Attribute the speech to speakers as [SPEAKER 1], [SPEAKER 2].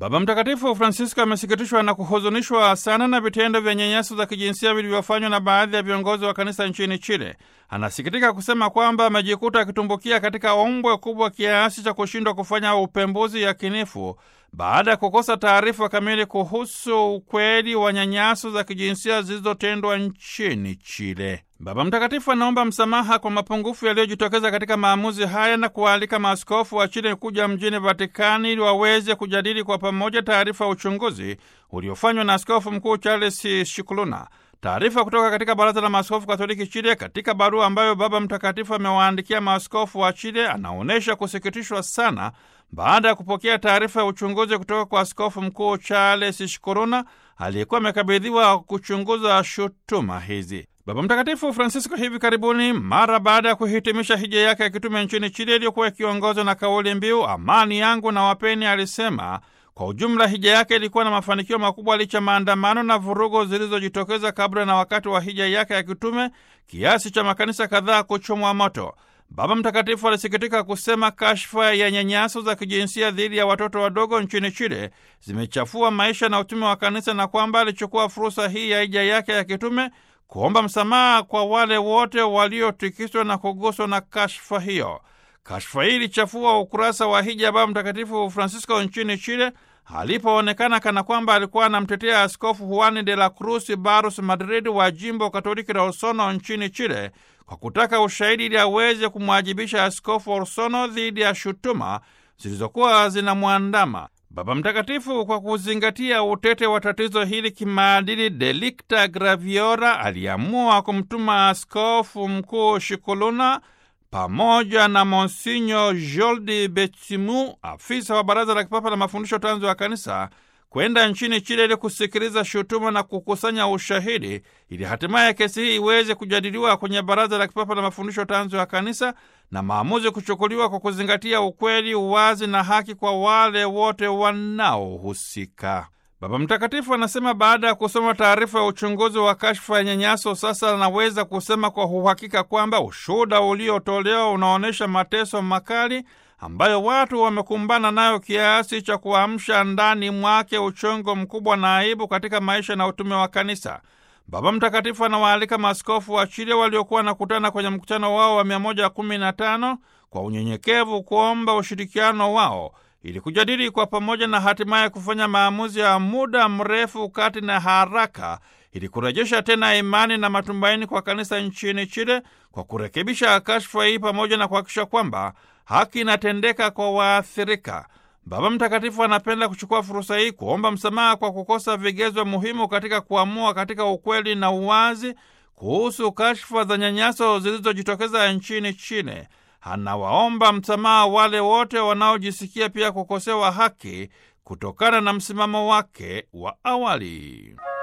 [SPEAKER 1] Baba Mtakatifu Francisco amesikitishwa na kuhuzunishwa sana na vitendo vya nyanyaso za kijinsia vilivyofanywa na baadhi ya viongozi wa kanisa nchini Chile. Anasikitika kusema kwamba amejikuta akitumbukia katika ombwe kubwa kiasi cha kushindwa kufanya upembuzi yakinifu baada ya kukosa taarifa kamili kuhusu ukweli wa nyanyaso za kijinsia zilizotendwa nchini Chile. Baba Mtakatifu anaomba msamaha kwa mapungufu yaliyojitokeza katika maamuzi haya na kuwaalika maaskofu wa Chile kuja mjini Vatikani ili waweze kujadili kwa pamoja taarifa ya uchunguzi uliofanywa na Askofu Mkuu Charles Shikuluna. Taarifa kutoka katika Baraza la Maaskofu Katoliki Chile, katika barua ambayo Baba Mtakatifu amewaandikia maaskofu wa Chile, anaonyesha kusikitishwa sana baada ya kupokea taarifa ya uchunguzi kutoka kwa Askofu Mkuu Charles Shikuluna aliyekuwa amekabidhiwa kuchunguza shutuma hizi. Baba Mtakatifu Francisco hivi karibuni, mara baada ya kuhitimisha hija yake ya kitume nchini Chile iliyokuwa ikiongozwa na kauli mbiu amani yangu na wapeni, alisema kwa ujumla hija yake ilikuwa na mafanikio makubwa licha maandamano na vurugu zilizojitokeza kabla na wakati wa hija yake ya kitume kiasi cha makanisa kadhaa kuchomwa moto. Baba Mtakatifu alisikitika kusema kashfa ya nyanyaso za kijinsia dhidi ya watoto wadogo nchini Chile zimechafua maisha na utume wa kanisa na kwamba alichukua fursa hii ya hija yake ya kitume kuomba msamaha kwa wale wote waliotikiswa na kuguswa na kashfa hiyo. Kashfa hii ilichafua ukurasa wa hija ya Baba Mtakatifu Francisco nchini Chile alipoonekana kana kwamba alikuwa anamtetea Askofu Juan de la Cruz Barros Madrid wa jimbo Katoliki la Osorno nchini Chile kwa kutaka ushahidi ili aweze kumwajibisha Askofu Orsono dhidi ya shutuma zilizokuwa zinamwandama. Baba Mtakatifu, kwa kuzingatia utete wa tatizo hili kimaadili, delicta graviora, aliamua kumtuma askofu mkuu Shikuluna pamoja na Monsinyo Jordi Betsimu, afisa wa Baraza la Kipapa la Mafundisho Tanzu ya Kanisa, kwenda nchini Chile ili kusikiliza shutuma na kukusanya ushahidi ili hatimaye kesi hii iweze kujadiliwa kwenye Baraza la Kipapa la Mafundisho Tanzu ya Kanisa na maamuzi kuchukuliwa kwa kuzingatia ukweli, uwazi na haki kwa wale wote wanaohusika. Baba Mtakatifu anasema baada ya kusoma taarifa ya uchunguzi wa kashfa ya nyanyaso, sasa anaweza kusema kwa uhakika kwamba ushuhuda uliotolewa unaonyesha mateso makali ambayo watu wamekumbana nayo kiasi cha kuamsha ndani mwake uchongo mkubwa na aibu katika maisha na utume wa kanisa. Baba Mtakatifu anawaalika maaskofu wa Chile waliokuwa wanakutana kwenye mkutano wao wa 115 kwa unyenyekevu kuomba ushirikiano wao ili kujadili kwa pamoja na hatimaye kufanya maamuzi ya muda mrefu kati na haraka ili kurejesha tena imani na matumaini kwa kanisa nchini Chile kwa kurekebisha kashfa hii pamoja na kuhakikisha kwamba haki inatendeka kwa waathirika. Baba Mtakatifu anapenda kuchukua fursa hii kuomba msamaha kwa kukosa vigezo muhimu katika kuamua katika ukweli na uwazi kuhusu kashfa za nyanyaso zilizojitokeza nchini Chile. Anawaomba msamaha wale wote wanaojisikia pia kukosewa haki kutokana na msimamo wake wa awali.